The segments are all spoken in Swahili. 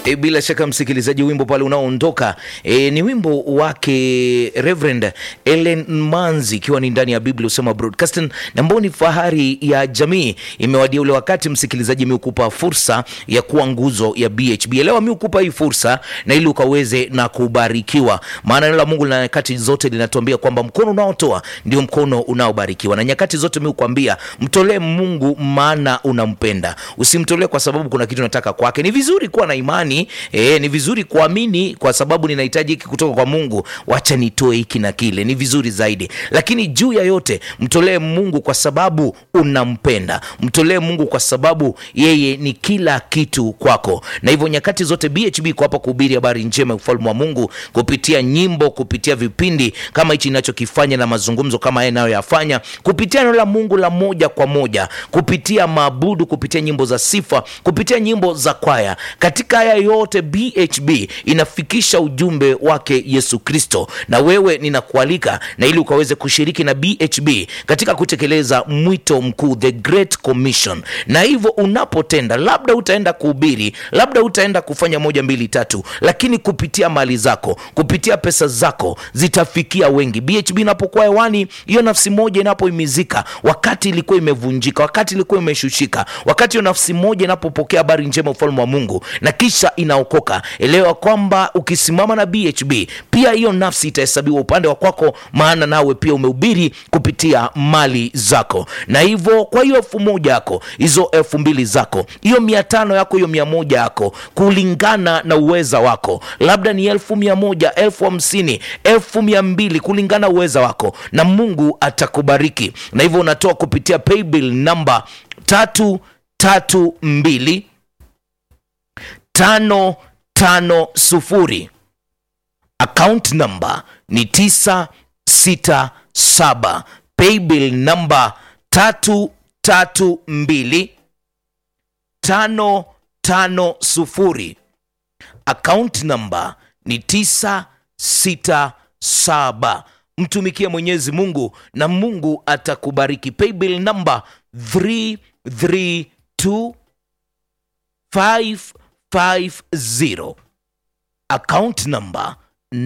E, bila shaka msikilizaji, wimbo pale unaoondoka e, ni wimbo wake Reverend Ellen Manzi, ikiwa ni ndani ya Biblia Usema Broadcasting, na ambao ni fahari ya jamii. Imewadia ule wakati msikilizaji, mi ukupa fursa ya kuwa nguzo ya BHB. Elewa mi ukupa hii fursa na ili ukaweze na kubarikiwa, maana neno la Mungu lina nyakati zote linatuambia kwamba mkono unaotoa ndio mkono unaobarikiwa, na nyakati zote mi ukuambia mtolee Mungu maana unampenda, usimtolee kwa sababu kuna kitu unataka kwake. Ni vizuri kuwa na imani E, ni vizuri kuamini kwa sababu ninahitaji hiki kutoka kwa Mungu, wacha nitoe hiki na kile, ni vizuri zaidi. Lakini juu ya yote mtolee Mungu kwa sababu unampenda, mtolee Mungu kwa sababu yeye ni kila kitu kwako. Na hivyo nyakati zote BHB iko hapa kuhubiri habari njema ya ufalme wa Mungu kupitia nyimbo, kupitia vipindi kama hichi ninachokifanya na mazungumzo kama haya nayoyafanya, kupitia neno la Mungu la moja kwa moja, kupitia maabudu, kupitia nyimbo za sifa, kupitia nyimbo za kwaya. Katika haya yote BHB inafikisha ujumbe wake Yesu Kristo, na wewe ninakualika na ili ukaweze kushiriki na BHB katika kutekeleza mwito mkuu, the Great Commission. Na hivyo unapotenda, labda utaenda kuhubiri, labda utaenda kufanya moja mbili tatu, lakini kupitia mali zako, kupitia pesa zako zitafikia wengi. BHB inapokuwa hewani, hiyo nafsi moja inapoimizika, wakati ilikuwa imevunjika, wakati ilikuwa imeshushika, wakati hiyo nafsi moja inapopokea habari njema ufalme wa Mungu na kisha inaokoka, elewa kwamba ukisimama na BHB pia hiyo nafsi itahesabiwa upande wa kwako, maana nawe pia umehubiri kupitia mali zako. Na hivyo kwa hiyo elfu moja yako, hizo elfu mbili zako, hiyo mia tano yako, hiyo mia moja yako, kulingana na uweza wako, labda ni elfu mia moja, elfu hamsini, elfu mia mbili, kulingana uweza wako, na Mungu atakubariki. Na hivyo unatoa kupitia paybill namba tatu tatu mbili tano tano sufuri. Account number ni tisa sita saba. Paybill namba tatu tatu mbili tano tano sufuri. Account number ni tisa sita saba. Mtumikie Mwenyezi Mungu na Mungu atakubariki. Paybill number 332 550 account number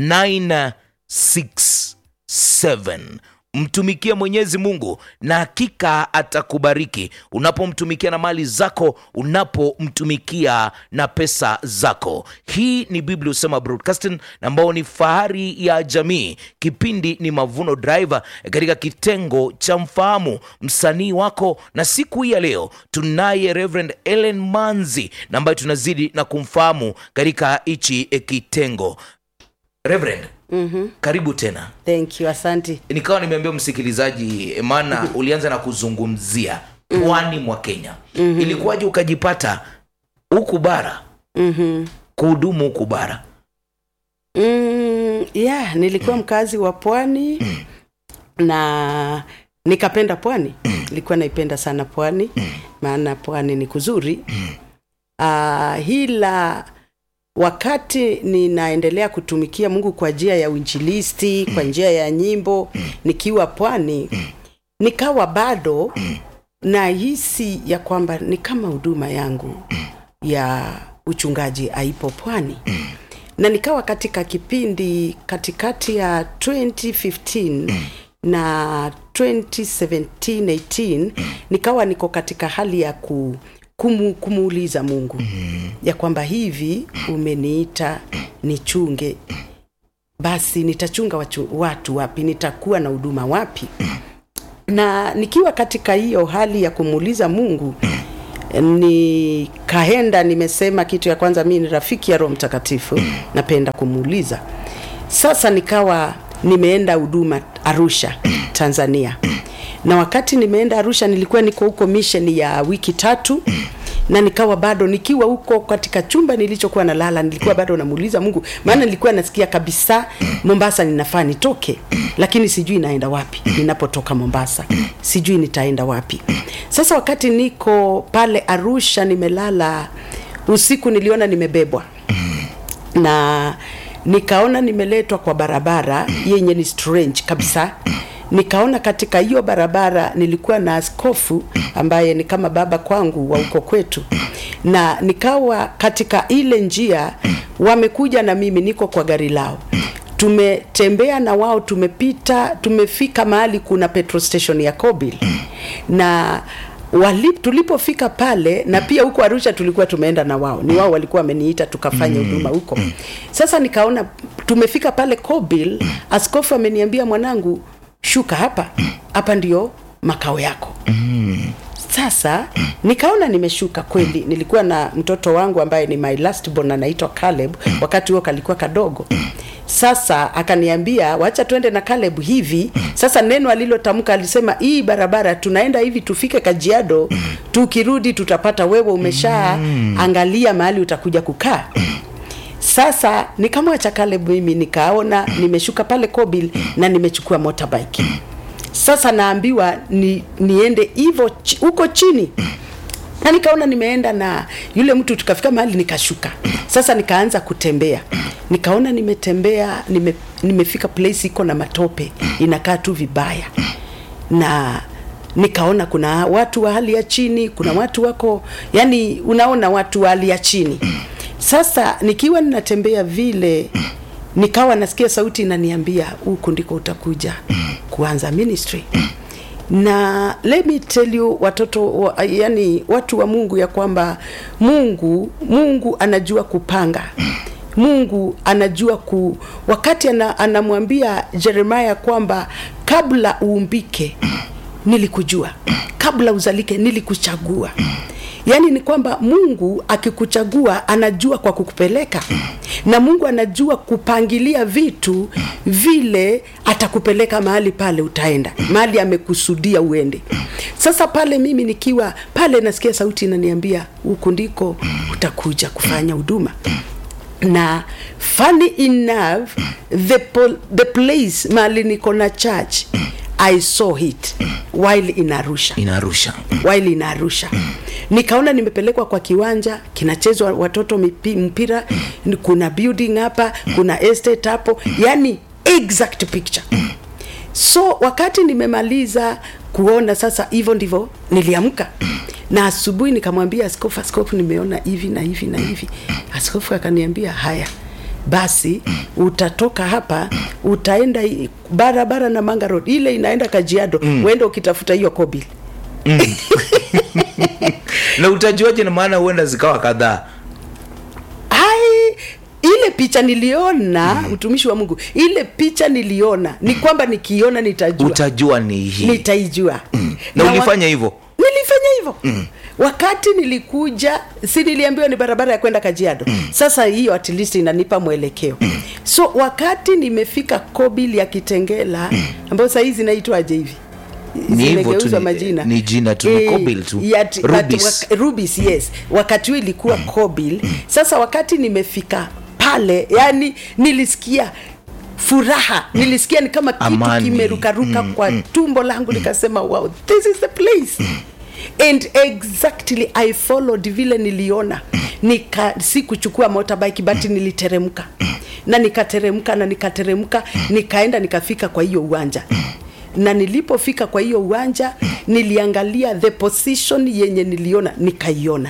967. Mtumikie Mwenyezi Mungu na hakika atakubariki unapomtumikia na mali zako, unapomtumikia na pesa zako. Hii ni Biblia Usema Broadcasting ambao ni fahari ya jamii. Kipindi ni Mavuno Driver katika kitengo cha mfahamu msanii wako, na siku hii ya leo tunaye Reverend Ellen Manzi na ambaye tunazidi na kumfahamu katika hichi kitengo. Reverend, Mhm. karibu tena. Thank you, asante. nikawa nimeambia msikilizaji maana ulianza na kuzungumzia pwani mwa Kenya. Ilikuwaje ukajipata huku bara Mhm. kuhudumu huku bara? Mm, yeah, nilikuwa mkazi wa pwani na nikapenda pwani. Nilikuwa naipenda sana pwani maana pwani ni kuzuri. Ah, hila wakati ninaendelea kutumikia Mungu kwa njia ya uinjilisti, kwa njia ya nyimbo nikiwa pwani, nikawa bado nahisi ya kwamba ni kama huduma yangu ya uchungaji haipo pwani na nikawa katika kipindi katikati ya 2015 na 2017-18 nikawa niko katika hali ya ku, kumu, kumuuliza Mungu ya kwamba hivi umeniita nichunge, basi nitachunga watu, watu wapi? Nitakuwa na huduma wapi? na nikiwa katika hiyo hali ya kumuuliza Mungu nikaenda nimesema kitu ya kwanza mi ni rafiki ya roho mtakatifu napenda kumuuliza sasa nikawa nimeenda huduma arusha tanzania na wakati nimeenda arusha nilikuwa niko huko misheni ya wiki tatu na nikawa bado nikiwa huko katika chumba nilichokuwa nalala nilikuwa bado namuuliza mungu maana nilikuwa nasikia kabisa mombasa ninafaa nitoke lakini sijui naenda wapi ninapotoka mombasa sijui nitaenda wapi sasa wakati niko pale arusha nimelala usiku niliona nimebebwa na nikaona nimeletwa kwa barabara yenye ni strange kabisa nikaona katika hiyo barabara nilikuwa na askofu ambaye ni kama baba kwangu wa uko kwetu na nikawa katika ile njia wamekuja na mimi niko kwa gari lao tumetembea na wao tumepita tumefika mahali kuna petrol station ya Kobil na wali, tulipofika pale na pia huko Arusha tulikuwa tumeenda na wao ni wao walikuwa wameniita tukafanya huduma huko sasa nikaona tumefika pale Kobil askofu ameniambia mwanangu shuka hapa hapa ndio makao yako sasa nikaona nimeshuka kweli nilikuwa na mtoto wangu ambaye ni my last born anaitwa Caleb wakati huo kalikuwa kadogo sasa akaniambia wacha twende na Caleb hivi sasa neno alilotamka alisema hii barabara tunaenda hivi tufike Kajiado tukirudi tutapata wewe umesha angalia mahali utakuja kukaa sasa nikamwacha Caleb mimi nikaona nimeshuka pale Kobil na nimechukua motorbike sasa naambiwa ni, niende hivyo chi- huko chini na nikaona nimeenda na yule mtu tukafika mahali nikashuka sasa nikaanza kutembea nikaona nimetembea nime, nimefika place iko na matope inakaa tu vibaya na nikaona kuna watu wa hali ya chini kuna watu wako yani unaona watu wa hali ya chini sasa nikiwa ninatembea vile nikawa nasikia sauti inaniambia huku ndiko utakuja kuanza ministry na let me tell you watoto wa, yani watu wa mungu ya kwamba mungu mungu anajua kupanga mungu anajua ku wakati ana, anamwambia jeremaya kwamba kabla uumbike nilikujua kabla uzalike nilikuchagua yaani ni kwamba mungu akikuchagua anajua kwa kukupeleka na mungu anajua kupangilia vitu vile atakupeleka mahali pale utaenda mahali amekusudia uende sasa pale mimi nikiwa pale nasikia sauti inaniambia huku ndiko utakuja kufanya huduma na funny enough the, pol- the place mahali niko na church i saw it while in arusha inarusha while in Arusha. Nikaona nimepelekwa kwa kiwanja kinachezwa watoto mipi, mpira, kuna building hapa, kuna estate hapo, yani exact picture. So wakati nimemaliza kuona sasa, hivyo ndivyo niliamka na asubuhi nikamwambia askofu, askofu, nimeona hivi na hivi na hivi. Askofu akaniambia haya basi utatoka hapa utaenda i- barabara na Manga Road ile inaenda Kajiado mm. uende ukitafuta hiyo Kobil na utajuaje na maana huenda zikawa kadhaa ai ile picha niliona mm. utumishi wa mungu ile picha niliona ni kwamba nikiona nitajua utajua ni hii nitaijua na wa- ulifanya hivyo nilifanya hivyo mm. wakati nilikuja si niliambiwa ni barabara ya kwenda kajiado mm. sasa hiyo at least inanipa mwelekeo mm. so wakati nimefika kobil ya kitengela ambayo sahii zinaitwaje hivi Ni hivyo tu, Zimegeuzwa ni- majina ni jina tu, ni Kobil tu. yat- but Rubis. wak- Rubis, yes wakati huo ilikuwa kobil sasa wakati nimefika pale yani nilisikia furaha nilisikia ni kama kitu Amani. kimerukaruka kwa tumbo langu nikasema wow this is the place and exactly i followed vile niliona nika si kuchukua motorbike but niliteremka na nikateremka na nikateremka nikaenda nikafika kwa hiyo uwanja na nilipofika kwa hiyo uwanja niliangalia the position yenye niliona nikaiona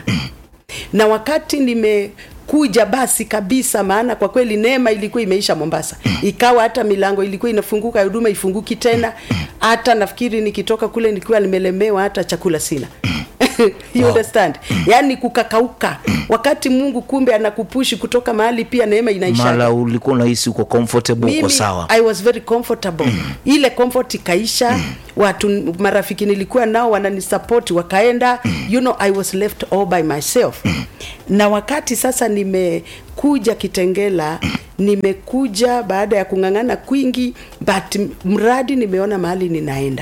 na wakati nimekuja basi kabisa maana kwa kweli neema ilikuwa imeisha mombasa ikawa hata milango ilikuwa inafunguka huduma ifunguki tena hata nafikiri nikitoka kule nikiwa nimelemewa hata chakula sina you Wow. understand yaani kukakauka wakati mungu kumbe anakupushi kutoka mahali pia neema inaisha mala ulikuwa unahisi uko comfortable uko mimi sawa i was very comfortable ile comfort ikaisha watu marafiki nilikuwa nao wananisapoti wakaenda you know i was left all by myself na wakati sasa nimekuja kitengela nimekuja baada ya kung'ang'ana kwingi but mradi nimeona mahali ninaenda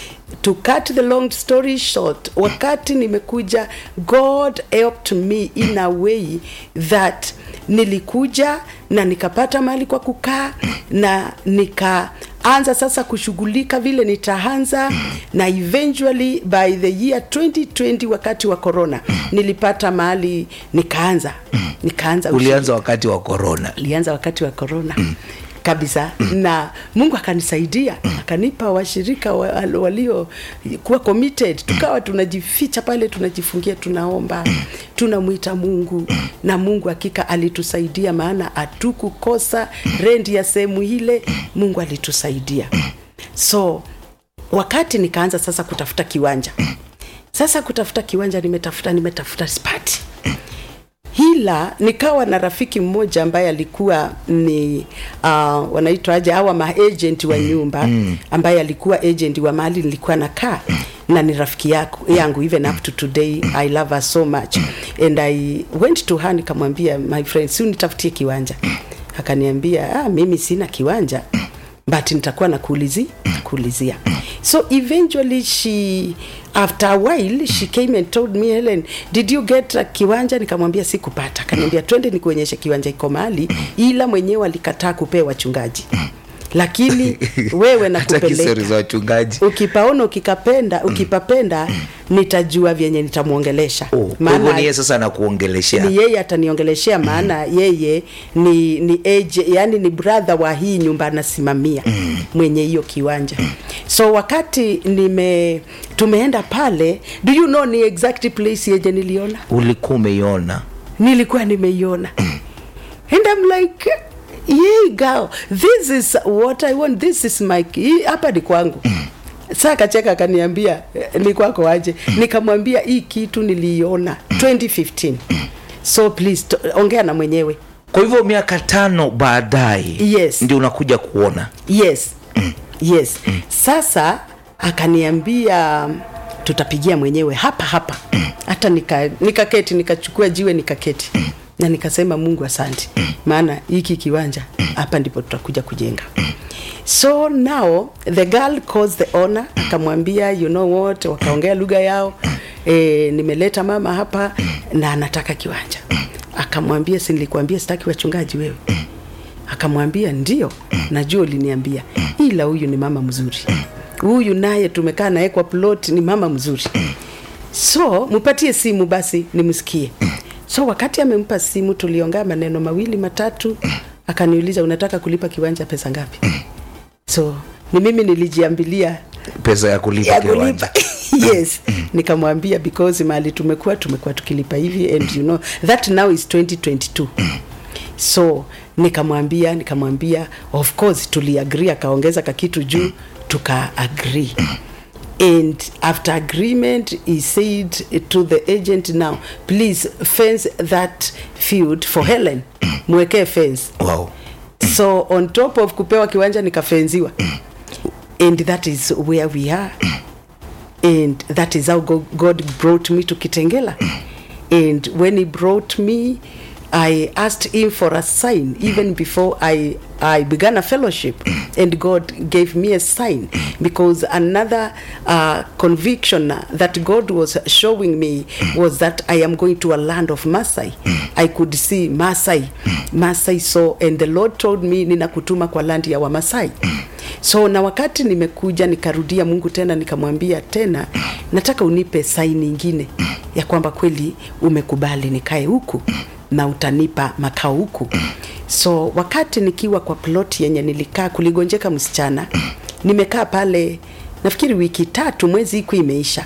to cut the long story short wakati nimekuja god helped me in a way that nilikuja na nikapata mahali kwa kukaa na nikaanza sasa kushughulika vile nitaanza na eventually by the year 2020 wakati wa corona nilipata mahali nikaanza nikaanza ulianza wakati wa corona ulianza wakati wa corona kabisa na mungu akanisaidia akanipa washirika wa- walio kuwa committed tukawa tunajificha pale tunajifungia tunaomba tunamwita mungu na mungu hakika alitusaidia maana hatukukosa rendi ya sehemu ile mungu alitusaidia so wakati nikaanza sasa kutafuta kiwanja sasa kutafuta kiwanja nimetafuta nimetafuta spati hila nikawa na rafiki mmoja ambaye alikuwa ni uh, wanaitwaje hawa maagent wa nyumba ambaye alikuwa agent wa mahali nilikuwa nakaa na ni rafiki yako, yangu even up to today i love her so much and i went to her nikamwambia my friend si unitafutie kiwanja akaniambia ah, mimi sina kiwanja but nitakuwa nakuulizi kuulizia so eventually she after a while she came and told me helen did you get a kiwanja nikamwambia sikupata akaniambia twende nikuonyeshe kiwanja iko mahali ila mwenyewe alikataa kupea wachungaji lakini wewe hata kisori nakupeleka za wachungaji ukipaona ukikapenda ukipapenda nitajua vyenye nitamwongelesha Oh, kwa hivyo ni yeye sasa anakuongeleshea ni yeye ataniongeleshea maana yeye ni ni age, yani ni brother wa hii nyumba anasimamia mwenye hiyo kiwanja so wakati nime tumeenda pale do you know ni exact place yenye niliona ulikuwa umeiona nilikuwa nimeiona and I'm like yeah girl this is what I want this is my hii hapa ni kwangu saa kacheka akaniambia "Eh, ni kwako aje nikamwambia hii kitu niliiona 2015 so please to, ongea na mwenyewe kwa hivyo miaka tano baadaye Yes. ndio unakuja kuona yes yes sasa akaniambia tutapigia mwenyewe hapa hapa hata nika- nikaketi nikachukua jiwe nikaketi na nikasema mungu asante maana hiki kiwanja hapa ndipo tutakuja kujenga so now the girl calls the owner akamwambia you know what wakaongea lugha yao e, nimeleta mama hapa na anataka kiwanja akamwambia si nilikuambia sitaki wachungaji wewe akamwambia ndio najua uliniambia ila huyu ni mama mzuri huyu naye tumekaa naye kwa plot ni mama mzuri so mpatie simu basi nimsikie so wakati amempa simu tuliongea maneno mawili matatu akaniuliza unataka kulipa kiwanja pesa ngapi so ni mimi nilijiambilia pesa ya kulipa ya kiwanja kulipa yes nikamwambia because mahali tumekuwa tumekuwa tukilipa hivi and you know that now is 2022 so nikamwambia nikamwambia of course tuliagree akaongeza kakitu juu tuka agree and after agreement he said to the agent now please fence that field for helen mwekee fence wow. so on top of kupewa kiwanja nikafenziwa and that is where we are and that is how Go- god brought me to kitengela and when he brought me i asked him for a sign even before i i began a fellowship and god gave me a sign because another uh, conviction that god was showing me was that i am going to a land of masai i could see masai masai so and the lord told me ninakutuma kwa land ya wamasai so na wakati nimekuja nikarudia mungu tena nikamwambia tena nataka unipe saini ingine ya kwamba kweli umekubali nikae huku na utanipa makao huku so wakati nikiwa kwa plot yenye nilikaa kuligonjeka msichana nimekaa pale nafikiri wiki tatu mwezi iku imeisha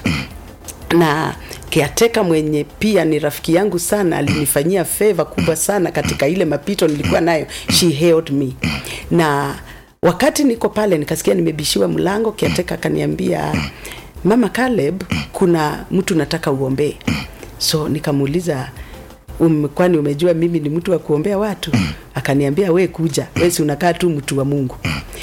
na kiateka mwenye pia ni rafiki yangu sana alinifanyia favor kubwa sana katika ile mapito nilikuwa nayo she held me na wakati niko pale nikasikia nimebishiwa mlango kiateka akaniambia mama Caleb kuna mtu nataka uombee so nikamuuliza um, kwani umejua mimi ni mtu wa kuombea watu akaniambia we kuja we si unakaa tu mtu wa mungu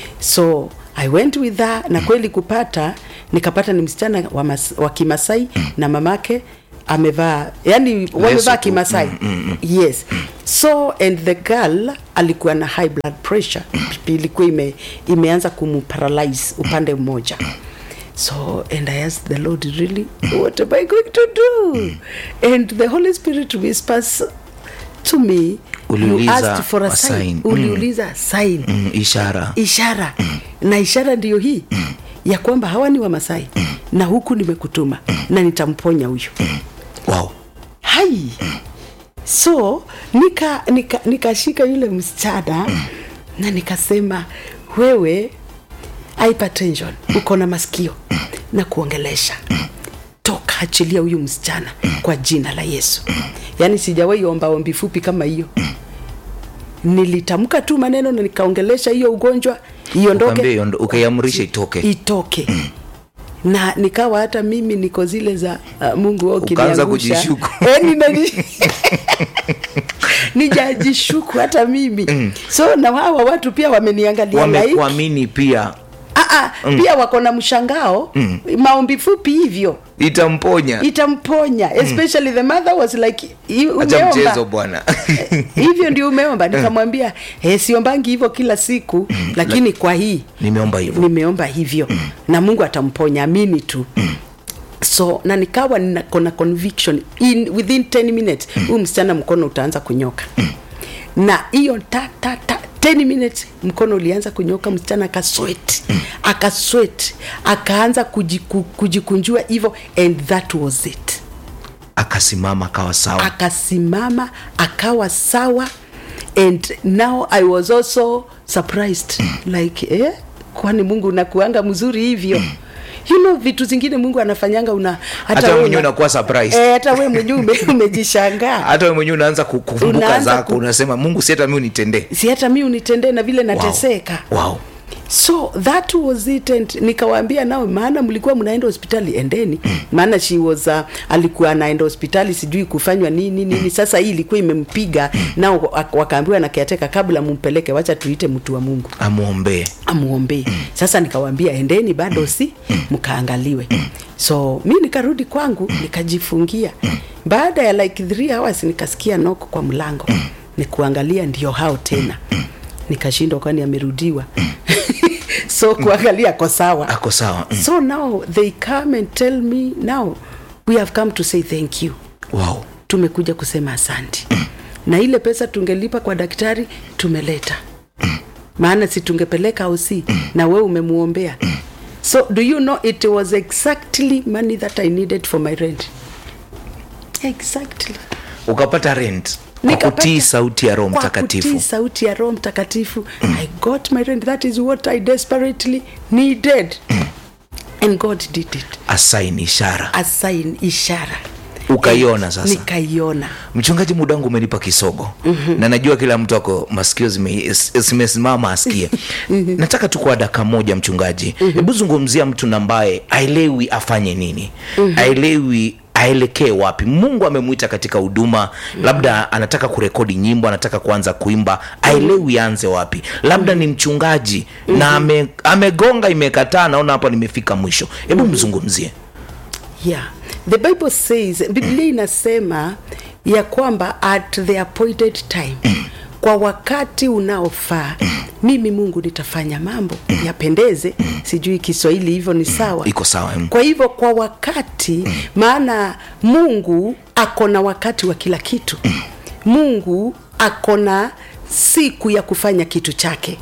so i went with her na kweli kupata nikapata ni msichana wa, mas, wa kimasai na mamake amevaa yani wamevaa tu. kimasai yes so and the girl alikuwa na high blood pressure ilikuwa ime, imeanza kumparalyze upande mmoja so and i asked the lord really what am i going to do and the holy spirit whispers to me you Uliuliza asked for a a sign sign. uliuliza sign mm, ishara ishara na ishara ndiyo hii ya kwamba hawa ni wamasai na huku nimekutuma na nitamponya huyu wow. hai so nika nika nikashika yule msichana na nikasema wewe hypertension uko na masikio na kuongelesha toka achilia huyu msichana kwa jina la yesu yaani sijawahi omba ombi fupi kama hiyo nilitamka tu maneno na nikaongelesha hiyo ugonjwa iondoke Ukaambia iondo- ukaiamrisha itoke itoke na nikawa hata mimi niko zile za uh, mungu wewe Ukaanza ukiniangusha. kujishuku. Eh, ninaji- nijajishuku hata mimi so na hawa watu pia wameniangalia like, wamekuamini pia ah, ah, pia wako na mshangao maombi fupi hivyo itamponya itamponya especially the mother was like "I- acha mchezo umeomba bwana hivyo ndio umeomba nikamwambia eh, siombangi hivyo kila siku lakini kwa hii nimeomba hivyo nimeomba hivyo na mungu atamponya amini tu so na nikawa niko na conviction in within 10 minutes huyu msichana mkono utaanza kunyoka na hiyo ta, ta, ta 10 minutes mkono ulianza kunyoka msichana akaswet akaswet akaanza kujiku, kujikunjua hivyo and that was it akasimama akawa sawa akasimama akawa sawa and now i was also surprised like eh, kwani mungu unakuanga mzuri hivyo you know vitu zingine mungu anafanyanga una hata wewe wewe mwenyewe una- unakuwa surprised eh, hata we mwenyewe ume, umejishangaa hata wewe mwenyewe unaanza ku- kukumbuka Unaanza zako ku- unasema mungu si hata mi unitendee si hata mi unitendee na vile nateseka wow. wow. so that was it and nikawaambia nao maana mlikuwa mnaenda hospitali endeni maana she was uh, alikuwa anaenda hospitali sijui kufanywa nini nini sasa hii ilikuwa imempiga nao wak- wakaambiwa na kiateka kabla mumpeleke wacha tuite mtu wa mungu amwombee amuombee sasa nikawaambia endeni bado si mkaangaliwe so mi nikarudi kwangu nikajifungia baada ya like three hours nikasikia noko kwa mlango nikuangalia ndio hao tena nikashindwa kwani amerudiwa so kuangalia ko sawa ako sawa mm. so now they come and tell me now we have come to say thank you wow. tumekuja kusema asanti na ile pesa tungelipa kwa daktari tumeleta maana si tungepeleka au si na we umemuombea so do you know it was exactly money that i needed for my rent exactly ukapata rent kwa Nikapata- kutii sauti ya roho kwa mtakatifu kutii sauti ya roho mtakatifu i got my rent that is what i desperately needed and god did it asaini ishara a sign ishara ukaiona sasa nikaiona mchungaji muda wangu umenipa kisogo mm-hmm. na najua kila mtu ako masikio zime- zimesimama asikie mm-hmm. nataka tu kwa daka moja mchungaji hebu mm-hmm. zungumzia mtu na ambaye aelewi afanye nini mm-hmm. aelewi aelekee wapi mungu amemwita katika huduma mm-hmm. labda anataka kurekodi nyimbo anataka kuanza kuimba aelewi aanze wapi labda ni mchungaji mm-hmm. na ame, amegonga imekataa naona hapa nimefika mwisho hebu mm-hmm. mzungumzie yeah the bible says biblia inasema ya kwamba at the appointed time kwa wakati unaofaa mimi mungu nitafanya mambo yapendeze sijui kiswahili hivyo ni sawa iko sawa mm. kwa hivyo kwa wakati maana mungu ako na wakati wa kila kitu mungu ako na siku ya kufanya kitu chake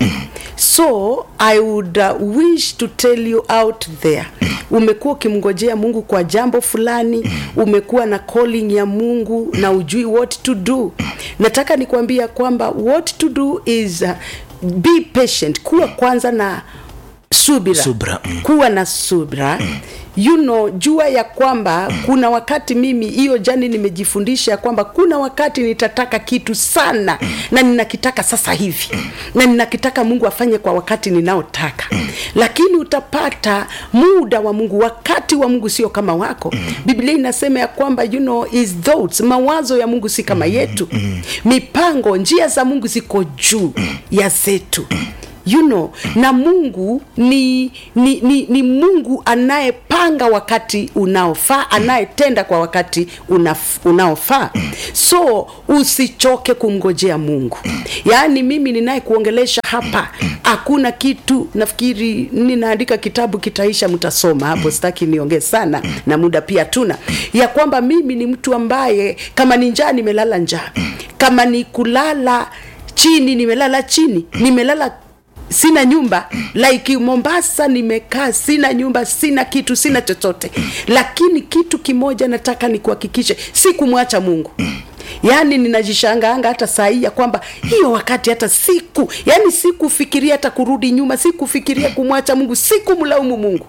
so i would uh, wish to tell you out there umekuwa ukimngojea mungu kwa jambo fulani umekuwa na calling ya mungu na ujui what to do nataka nikuambia kwamba what to do is uh, be patient kuwa kwanza na subira, Subra, mm. kuwa na subra you know jua ya kwamba kuna wakati mimi hiyo jani nimejifundisha ya kwamba kuna wakati nitataka kitu sana na ninakitaka sasa hivi na ninakitaka mungu afanye kwa wakati ninaotaka lakini utapata muda wa mungu wakati wa mungu sio kama wako biblia inasema ya kwamba you know his thoughts mawazo ya mungu si kama yetu mipango njia za mungu ziko juu ya zetu you know na mungu ni, ni, ni, ni mungu anayepanga wakati unaofaa anayetenda kwa wakati unaf, unaofaa so usichoke kumngojea mungu yaani mimi ninayekuongelesha hapa hakuna kitu nafikiri ninaandika kitabu kitaisha mtasoma hapo sitaki niongee sana na muda pia tuna ya kwamba mimi ni mtu ambaye kama ni njaa nimelala njaa kama ni kulala chini nimelala chini nimelala sina nyumba like mombasa nimekaa sina nyumba sina kitu sina chochote lakini kitu kimoja nataka nikuhakikishe si kumwacha mungu yaani ninajishangaanga hata saa hii ya kwamba hiyo wakati hata siku yaani sikufikiria hata kurudi nyuma sikufikiria kumwacha mungu sikumlaumu mungu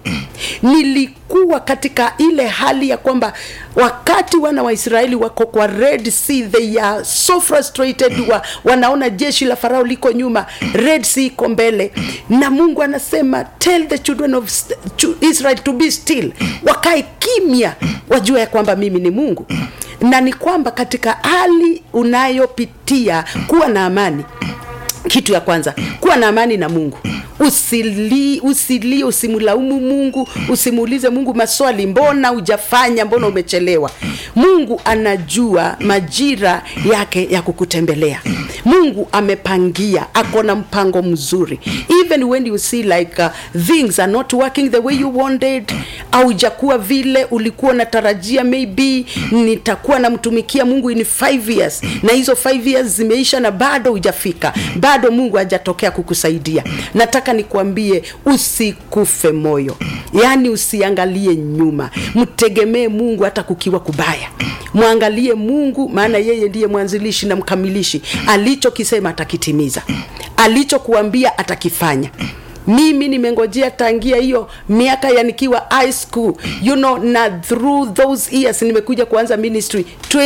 nilikuwa katika ile hali ya kwamba wakati wana wa israeli wako kwa red sea they are so frustrated wa, wanaona jeshi la farao liko nyuma red sea iko mbele na mungu anasema tell the children of st- chu- israel to be still wakae kimya wajua ya kwamba mimi ni mungu na ni kwamba katika hali unayopitia kuwa na amani kitu ya kwanza kuwa na amani na mungu usili usilie usimlaumu mungu usimuulize mungu maswali mbona hujafanya mbona umechelewa mungu anajua majira yake ya kukutembelea mungu amepangia ako na mpango mzuri even when you see like uh, things are not working the way you wanted aujakuwa vile ulikuwa unatarajia maybe nitakuwa namtumikia mungu in five years na hizo five years zimeisha na bado hujafika bado mungu hajatokea kukusaidia nataka nikuambie usikufe moyo yaani usiangalie nyuma mtegemee mungu hata kukiwa kubaya mwangalie mungu maana yeye ndiye mwanzilishi na mkamilishi alichokisema atakitimiza alichokuambia atakifanya mimi nimengojea tangia hiyo miaka ya nikiwa high school you know na through those years nimekuja kuanza ministry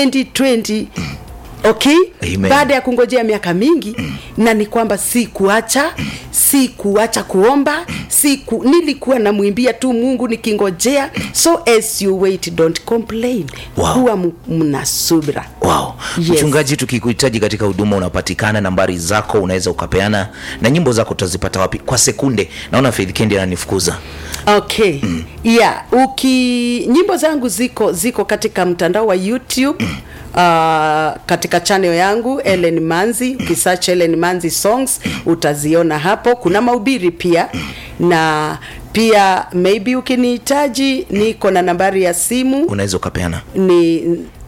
2020 okay Amen. baada ya kungojea miaka mingi na ni kwamba si kuacha si kuacha kuomba si ku, nilikuwa namwimbia tu mungu nikingojea so as you wait don't complain Wow. kuwa mu- mna subira wow Yes. mchungaji tukikuhitaji katika huduma unapatikana nambari zako unaweza ukapeana na nyimbo zako utazipata wapi kwa sekunde naona Faith Kendi ananifukuza okay mm. yeah uki nyimbo zangu ziko ziko katika mtandao wa youtube Uh, katika channel yangu Ellen Manzi ukisearch Ellen Manzi songs utaziona hapo kuna mahubiri pia na pia maybe ukinihitaji niko na nambari ya simu unaweza ukapeana ni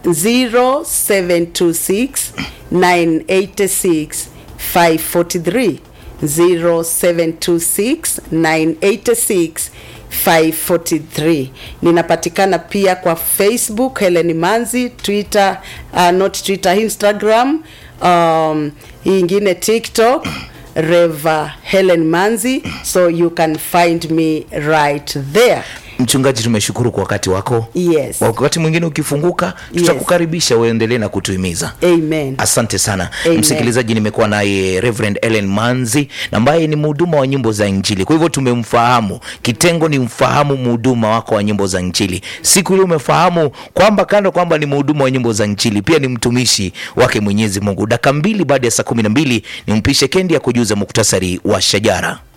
0726 986 543 0726 986 543 ninapatikana pia kwa facebook helen manzi twitter uh, not twitter instagram um, hii ingine tiktok reva helen manzi so you can find me right there mchungaji tumeshukuru kwa wakati wako yes wakati mwingine ukifunguka tutakukaribisha uendelee na kutuhimiza amen asante sana Amen. msikilizaji nimekuwa naye reverend ellen manzi na ambaye ni mhuduma wa nyimbo za injili kwa hivyo tumemfahamu kitengo ni mfahamu mhuduma wako wa nyimbo za injili siku ile umefahamu kwamba kando kwamba ni mhuduma wa nyimbo za injili pia ni mtumishi wake mwenyezi mungu daka mbili baada ya saa kumi na mbili ni mpishe kendi ya kujuza muktasari wa shajara